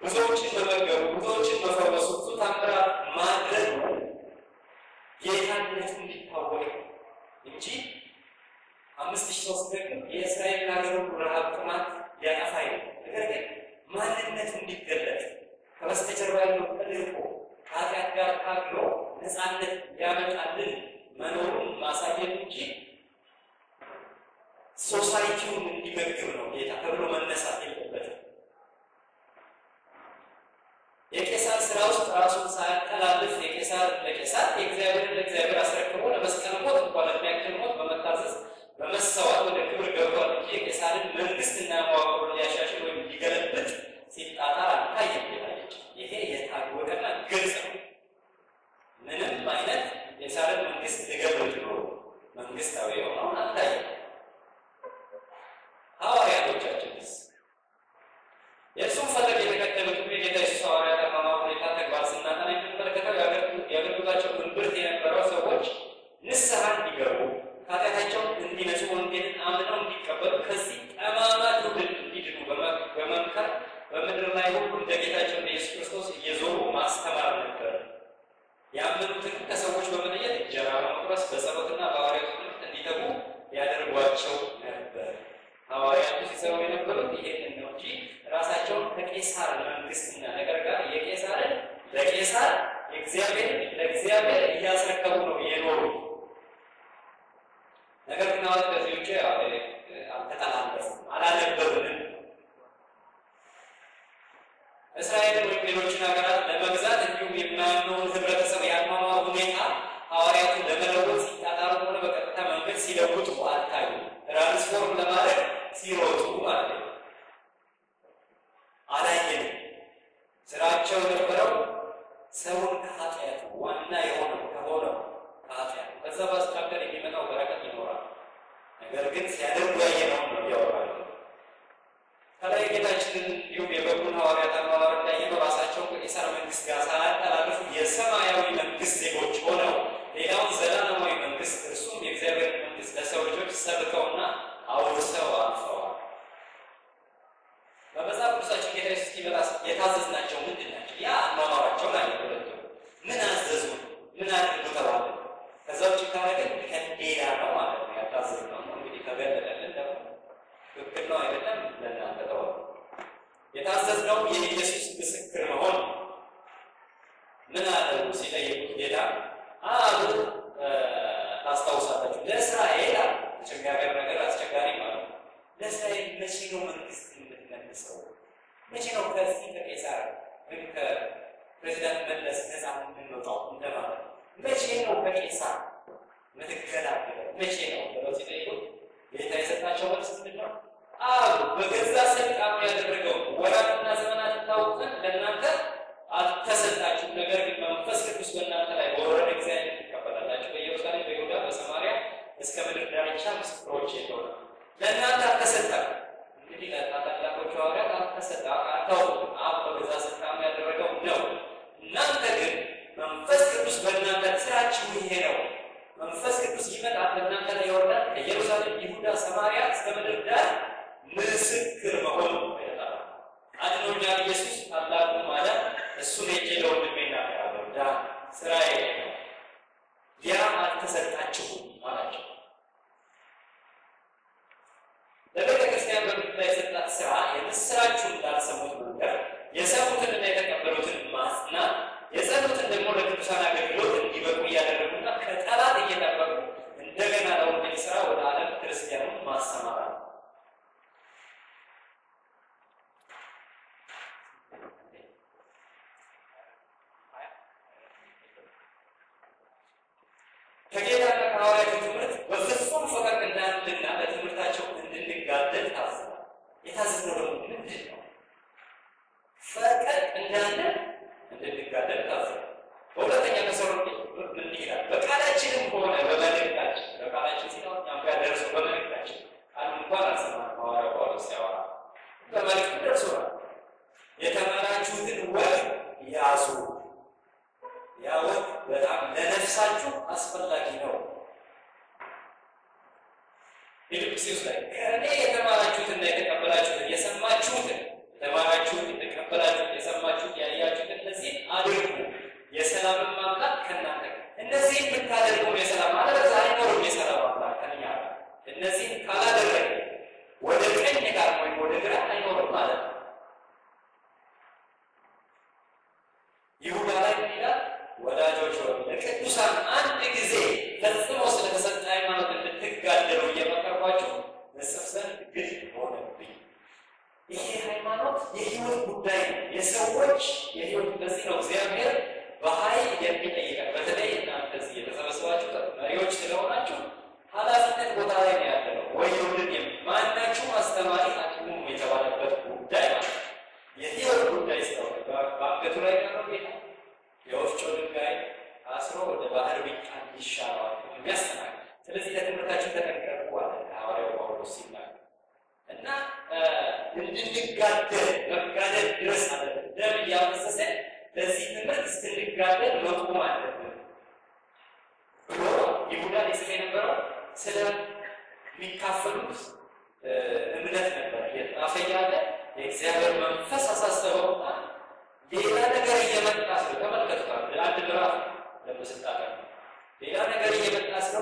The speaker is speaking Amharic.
ብዙዎችን መመገቡ፣ ብዙዎችን መፈወሱ፣ ብዙ ታምራት ማድረግ ጌታነቱ እንዲታወቅ እንጂ አምስት ሺህ ሰው ሲደግም የእስራኤልን ሀገር ሁሉ ረሃብ፣ ጥማት ሊያጠፋ ነው። ነገር ግን ማንነቱ እንዲገለጥ ከበስተጀርባ ያለው ተልእኮ ከኃጢአት ጋር ታግሎ ነፃነት ሊያመጣልን መኖሩን ማሳየት እንጂ ሶሳይቲውን እንዲመግብ ነው ጌታ ተብሎ መነሳት የለበትም። የቄሳር ስራ ውስጥ ራሱን ሳያጠላልፍ የቄሳር ለቄሳር የእግዚአብሔርን ለእግዚአብሔር አስረክቦ ለመስቀል ሞት እንኳን ለሚያክል ሞት በመታዘዝ በመሰዋት ወደ ክብር ገብቷል እንጂ የቄሳርን መንግስትና መዋቅሩን ሊያሻሽል ወይም ሊገለብጥ ሲጣጣር አልታየም። ጌታች ይሄ የታወቀና ግልጽ ነው። ምንም አይነት የቄሳርን መንግስት ሊገለብጥ ብሎ መንግስታዊ የሆነውን አልታየም። ሐዋርያቶቻችንስ የእርሱም ፈለግ የተከተሉት የጌታ ኢየሱስ ሐዋርያት አኗኗር ሁኔታ ተግባር ስናጠና የምንመለከተው የአገልግሎታቸው እምብርት የነበረው ሰዎች ንስሐ እንዲገቡ ኃጢአታቸውን እንዲነጹ ወንጌልን አምነው እንዲቀበሉ ከዚህ ጠማማ ትውልድ እንዲድኑ በመምከር በምድር ላይ ሁሉ እንደ ጌታቸው እንደ ኢየሱስ ክርስቶስ እየዞሩ ማስተማር ነበር። ያመኑትን ከሰዎች በመለየት እንጀራ በመቁረስ በጸሎትና በሐዋርያቱ ትምህርት እንዲተጉ ያደርጓቸው ነበር። ሐዋርያቱ ሲሰሩ የነበሩት ይሄንን ነው እንጂ ራሳቸውን ከቄሳር መንግስትና ነገር ጋር የቄሳርን ለቄሳር የእግዚአብሔር ለእግዚአብሔር እያስረከቡ ነው የኖሩ። ነገር ግን አሁን ከዚህ ውጭ አልተጠላለፉም፣ አላነበብንም። እስራኤልን ወይም ሌሎችን ሀገራት ለመግዛት እንዲሁም የማያምነውን ህብረተሰብ የአኗኗር ሁኔታ ሐዋርያቱን ለመለወጥ ሲጣጣሩ ሆነ በቀጥታ መንገድ ሲለውጡ አልታዩ። ትራንስፎርም ለማድረግ ሲሮጡ ማለት ነው። አላየንም። ስራቸው የነበረው ሰውን ከኃጢአቱ ዋና የሆነው ከሆነው ከኃጢአቱ ከዛ ባስካከል የሚመጣው በረከት ይኖራል። ነገር ግን ሲያደርጉ ያየነውን ነው እያወራሉ። ከላይ ጌታችንን እንዲሁም የበጉን ሐዋርያት አኗኗር እንዳየነው ራሳቸውን ከቄሳር መንግስት ጋር ሳያጠላልፉ የሰማያዊ መንግስት ዜጎች ሆነው ሌላውን ዘላለማዊ መንግስት እርሱም የእግዚአብሔር መንግስት ለሰው ልጆች ሰብከውና አውርሰው አልፈዋል። በመጽሐፍ ቅዱሳችን ጌታ ኢየሱስ ሲመጣ የታዘዝናቸው ምንድን ናቸው? ያ አኗኗራቸው ላይ ሁለቱ ምን አዘዙ? ምን አድርጉ ተባለ? ከዛ ውጭ ካረግን ከሌላ ነው ማለት ነው። ያታዘዝነው ነው እንግዲህ ከገለጠልን ደግሞ ትክክል ነው አይደለም ለእናንተ ተው። የታዘዝነው የኢየሱስ ምስክር መሆን ምን አደረጉ ሲጠይቁት ጌታ አሉ ታስታውሳላችሁ። ለእስራኤል አስቸጋሪ ነገር አስቸጋሪ ማለት ነው። ለእስራኤል መቼ ነው መንግስት የምትመልሰው? መቼ ነው ከዚህ ከቄሳር ወይም ከፕሬዚዳንት መለስ ነፃ የምንወጣው እንደማለት ነው። መቼ ነው ከቄሳር ምትገላገለው? መቼ ነው ብለው ሲጠይቁት ጌታ የሰጣቸው መልስ ምንድን ነው? አሉ በገዛ ስልጣኑ ያደረገው ወራትና ዘመናትን ታውቁ ዘንድ ለእናንተ አልተሰጣችሁም። ነገር ግን መንፈስ ቅዱስ በእናንተ ላይ በወረደ ጊዜ ትቀበላላችሁ። በኢየሩሳሌም፣ በይሁዳ፣ በሰማርያ እስከ ምድር ዳርቻ ምስክሮቼ ይሆናል። ለእናንተ አልተሰጠም። እንግዲህ ለታላላቆቹ ሐዋርያት አልተሰጠ አታውቁም። አብ በገዛ ስልጣኑ ያደረገው ነው። እናንተ ግን መንፈስ ቅዱስ በእናንተ ስራችሁ ይሄ ነው። መንፈስ ቅዱስ ይመጣል፣ በእናንተ ላይ ይወርዳል። ከኢየሩሳሌም፣ ይሁዳ፣ ሰማርያ እስከ ምድር ዳር ምስክር መሆን ይመጣል። አድኖኛል ኢየሱስ ታላቁ ማለት እሱን ሄጄ ለወንድሜ እናገራለሁ። ዳ ስራዬ ነው። ያ አልተሰጣችሁም አላቸው። ለቤተ ክርስቲያን በምድር ላይ የሰጣት ስራ የምስራችሁን ላልሰሙት መንገር፣ የሰሙትንና የተቀበሉትን ማጽናት፣ የጸኑትን ደግሞ ለቅዱሳን አገልግሎት እንዲበቁ እያደረጉና ከጠላት እየጠበቁ እንደገና ለወንጌል ስራ ወደ ዓለም ክርስቲያኑን ማሰማራት ነው። ከጌታና ከሐዋርያቱ ትምህርት በፍጹም ፈቀቅ እንዳንልና ለትምህርታቸው እንድንጋደል ታዝናል። የታዘዝነው ደግሞ ምንድን ነው? ፈቀቅ እንዳንል እንድንጋደል ታዝናል። በሁለተኛ ተሰሎንቄ እንዲህ ይላል፣ በቃላችንም ሆነ በመልእክታችን በቃላችን ሲለው እኛም ጋር ደርሶ በመልእክታችን ቃሉ እንኳን አልሰማንም። ሐዋርያው ጳውሎስ ሲያወራ በመልእክቱ ደርሶናል። የተማራችሁትን ወግ ያዙ ያ ወግ በጣም ለነፍሳችሁ አስፈላጊ ነው። ፊልጵስዩስ ላይ ከእኔ የተማራችሁትና የተቀበላችሁትን የሰማችሁትን የተማራችሁትን የተቀበላችሁትን የሰማ ይሄ ሃይማኖት የህይወት ጉዳይ ነው። የሰዎች የህይወት በዚህ ነው እግዚአብሔር በኃይል የሚጠይቀን። በተለይ እናንተ እዚህ የተሰበሰባችሁ መሪዎች ስለሆናችሁ ኃላፊነት ቦታ ላይ ነው ያለ ነው ወይ ወንድን ማናችሁም አስተማሪ አትሁኑ የተባለበት ጉዳይ ማለት ነው። የህይወት ጉዳይ ስለሆነ በአንገቱ ላይ ቀረው ጌታ የወፍጮ ድንጋይ አስሮ ወደ ባህር ቢጣል ይሻለዋል የሚያስተናግድ ስለዚህ ለትምህርታችን ተጠንቀቁ አለ ሐዋርያው ጳውሎስ ሲናገር እና እንድንጋደል መጋደል ድረስ አለብን። ደም እያፈሰሰ ለዚህ ትምህርት እስክንጋደል መቆም አለብን ብሎ ይሁዳ ሊጽፍ የነበረው ስለሚካፈሉት እምነት ነበር። እየተጻፈ ያለ የእግዚአብሔር መንፈስ አሳሰበውና ሌላ ነገር እየመጣ ስለ ተመልከቱታል። አንድ ምዕራፍ ለመስጣት ሌላ ነገር እየመጣ ስለ